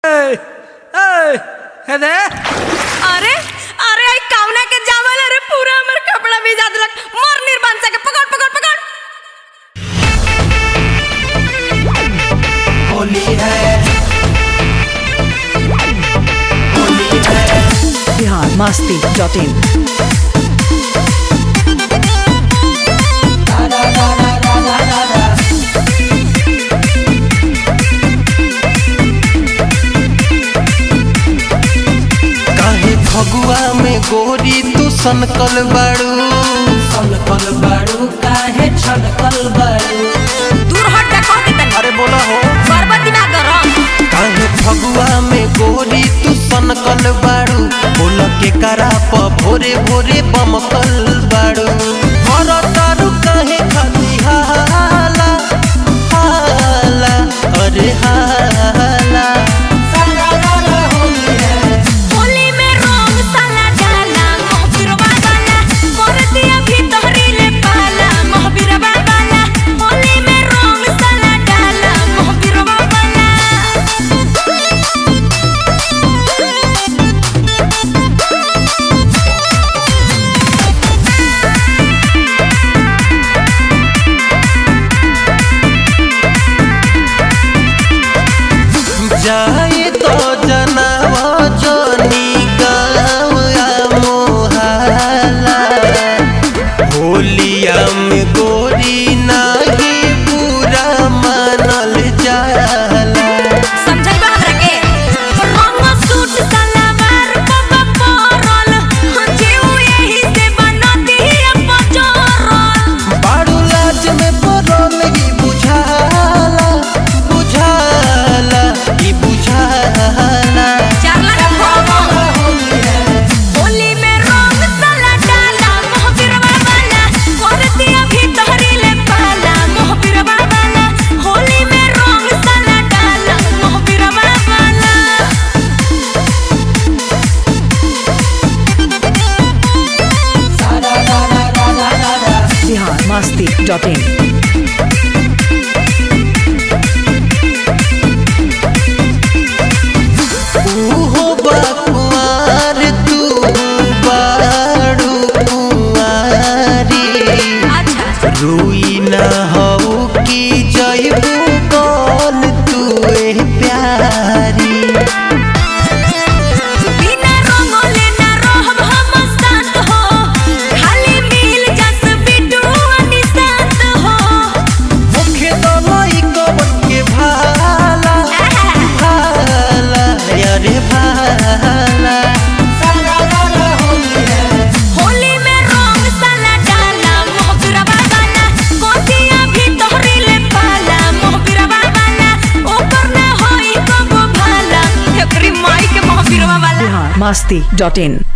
हेदे अरे अरे आई कावना के जावल अरे पूरा हमर कपड़ा भिजा देलक मोर निर्बान से के पकड़ पकड़ पकड़ होली है होली है बिहार मस्ती डॉट इन काहे फगुआ में गोरी तू सनकल बाड़ू सनकल बाड़ू काहे छनकल बाड़ू दूर हट जा कह दे अरे बोला हो बरबती ना कर काहे फगुआ में गोरी तू सनकल बाड़ू बोल के करा प भोरे भोरे बमकल बाड़ू हर तारू काहे खाती हाला हाला अरे हाला होली में रंग साला डाला मोहबिरवा वाला कर दिया भीतरी ले पाला मोहबिरवा वाला होली में रंग साला डाला मोहबिरवा वाला जाए तो जनावा जोनी गाँव आ मोहाला होलिया में गोरी नाही पूरा मानल जाला समझाइबा हमरा के रंग सूट सलवार बाबा परल जीव यही से बनती पचरल बारू लाज में पड़ल ई बुझाला बुझाला ई बुझाला चार लाख होली में रंग साला डाला मोहबिरवा वाला कर दिया भीतरी ले पाला मोहबिरवा वाला होली में रंग साला डाला मोहबिरवा वाला बिहार मस्ती डॉट इन उहो बाकुआर तू बारू कुआरी अच्छा रुई न हऊ की जयबू कौन तू ए प्यारी बिना रंगोले ना रहब हम शांत हो खाली मिल जस बिटू निशांत हो मुखे दलई कवन के भाला भाला अरे भाला होली में रंग साला डाला मोहबिरवा वाला कोतिया भीतरी ले पाला मोहबिरवा वाला ऊपर ना होई कबो भाला एकरी माई के मोहबिरवा वाला बिहार मस्ती डॉट इन